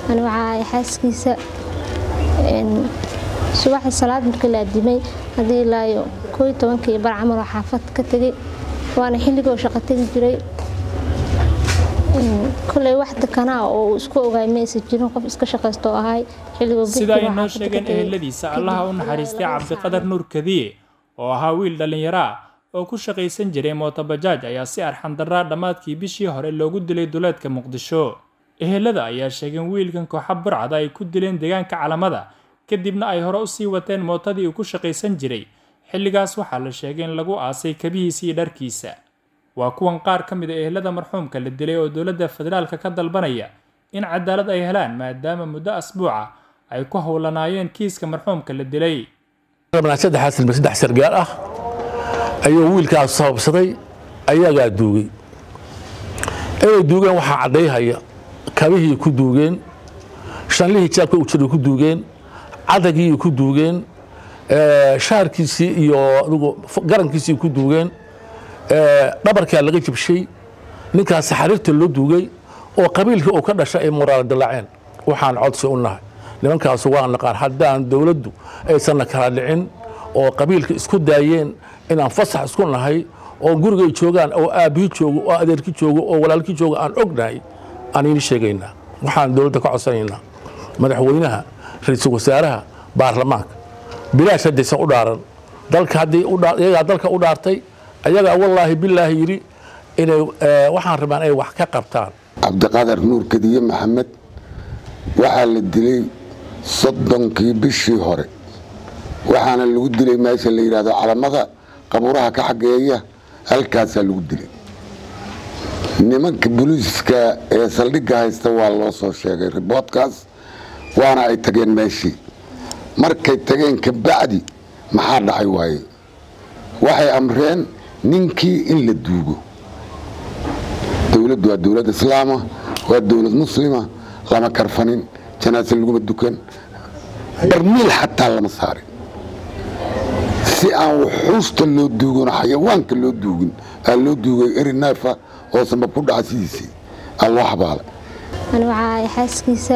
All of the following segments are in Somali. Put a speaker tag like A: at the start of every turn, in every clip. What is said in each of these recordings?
A: ani waxaa ahay xaaskiisa subaxii salaad markii la adimay haddii ilaayo kooiy tobankii bar camal oo xaafad ka tegay waana xilligoo shaqo tegi jiray koley wax dekanaa oo uu isku ogaay maysa jirin qof iska shaqaysto ahay
B: sida ay noo sheegeen eheladiisa allaha u naxariistay cabdiqadar nuur kadiye oo ahaa wiil dhallinyaro ah oo ku shaqaysan jiray mootobajaaj ayaa si arxandaraa dhammaadkii bishii hore loogu dilay duleedka muqdisho ehelada ayaa sheegeen wiilkan kooxa burcada ay ku dileen deegaanka calamada kadibna ay hore u sii wateen mootadii uu ku shaqaysan jiray xilligaas waxaa la sheegay in lagu aasay kabihiisa iyo dharkiisa waa kuwan qaar ka mid a ehelada marxuumka la dilay oo dowladda federaalka ka dalbanaya in cadaalad ay helaan maadaama muddo asbuuca ay ku howlanaayeen kiiska marxuumka la dilay
C: saddex sargaal ah ayuu wiilkaas sababsaday ayagaa duugay inay duugeen waxaa caddayhaya kabihii ku duugeen shanlihii jaabka u jiray ku duugeen cadagii ku duugeen shaarkiisii iyo garankiisii ku duugeen dhabarkaa laga jibshay ninkaas xariirta loo duugay oo qabiilkii uu ka dhashay ay muraal dilaaceen waxaan codsi u nahay nimankaasu waa naqaan haddaan dowladdu aysanna kala dhicin oo qabiilka isku daayeen inaan fasax isku nahay oo gurigay joogaan oo aabbihii joogo oo adeerkii joogo oo walaalkii joogo aan ognahay aan iini sheegaynaa waxaan dowladda ka codsanaynaa madaxweynaha ra-iisul wasaaraha baarlamaanka bilaash haddaysan u dhaaran dalka haddii iyagaa dalka u dhaartay ayagaa wallaahi bilaahi yidhi inay waxaan rabaan inay wax ka qabtaan
D: cabdiqadar nuur kadiye maxamed waxaa la dilay soddonkii bishii hore waxaana lagu dilay meesha la yidhahdo calamada qabuuraha ka xageeya halkaasaa lagu dilay nimanka booliiska ee saldhigga haysta waa loo soo sheegay riboodkaas waana ay tageen meeshii markay tageen kabacdi maxaa dhacay waaye waxay amreen ninkii in la duugo dowladdu waa dowlad islaama waa dowlad muslima lama karfanin janaase laguma dukan barmiil xataa lama saarin si aan wuxuusta loo duugon xayawaanka loo duugin aa loo duugay eri neefa oo sabab ku dhaca sidiisii aa loo xabaalay
A: ani waxaa ahay xaaskiisa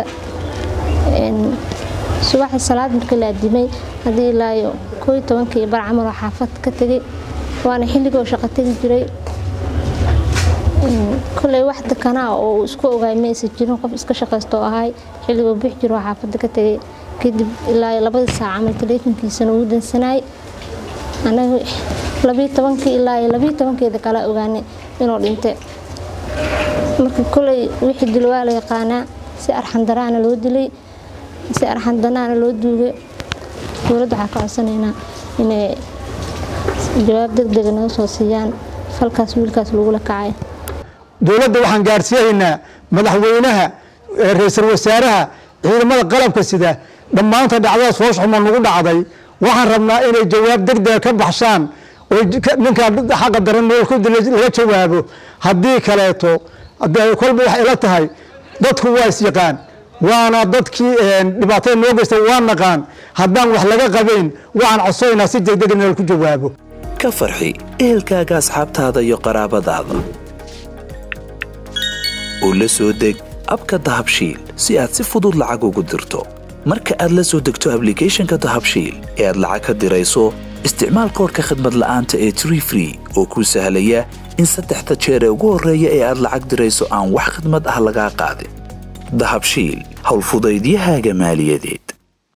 A: subaxii salaad markii la adimay haddii ilaayo kooiy tobankii bar camal oo xaafad ka tegay waana xilligoo shaqo tegi jiray koley wax dekanaa oo uu isku ogaay maysa jirin qof iska shaqaysto ahay xilligoo bix jiro oo xaafadda ka tegay kadib ilaa labadii saac camal taleefonkiisana uu dansanaay anaga labii tobankii ilaa labii tobankeeda kala ogaanay inuu dhintay marka koley wixii dil waa la yaqaanaa si arxandaraana loo dilay si arxandanaana loo duugay dowladda waxaa ka codsanaynaa inay jawaab degdega naga soo siiyaan falkaas wiilkaas lagula kacay
E: dowladda waxaan gaarsiinaynaa madaxweynaha ra-iisul wasaaraha ciidamada qalabka sida dhammaanta dhacdadaas foosxuma nagu dhacday waxaan rabnaa inay jawaab degdega ka baxshaan oo ninkaa xaqa daran laga jawaabo haddii kaleeto kolba waxay ila tahay dadku waa isyaqaan waana dadkii dhibaatada noo geysta waa naqaan haddaan wax laga qabayn waxaan codsonaynaa si degdeg in ku jawaabo
F: ka farxi ehelkaaga asxaabtaada iyo qaraabadaada oo la soo deg abka dahabshiil si aad si fudud lacag ugu dirto marka aad la soo degto ablicathonka dahabshiil ee aad lacag ka dirayso isticmaal koorka khadmad la'aanta ee tree free oo kuu sahlaya in saddexda jeer ee ugu horreeya ee aad lacag dirayso aan wax khadmad ah lagaa qaadin dahabshiil howlfudaydiyahaaga maaliyadeed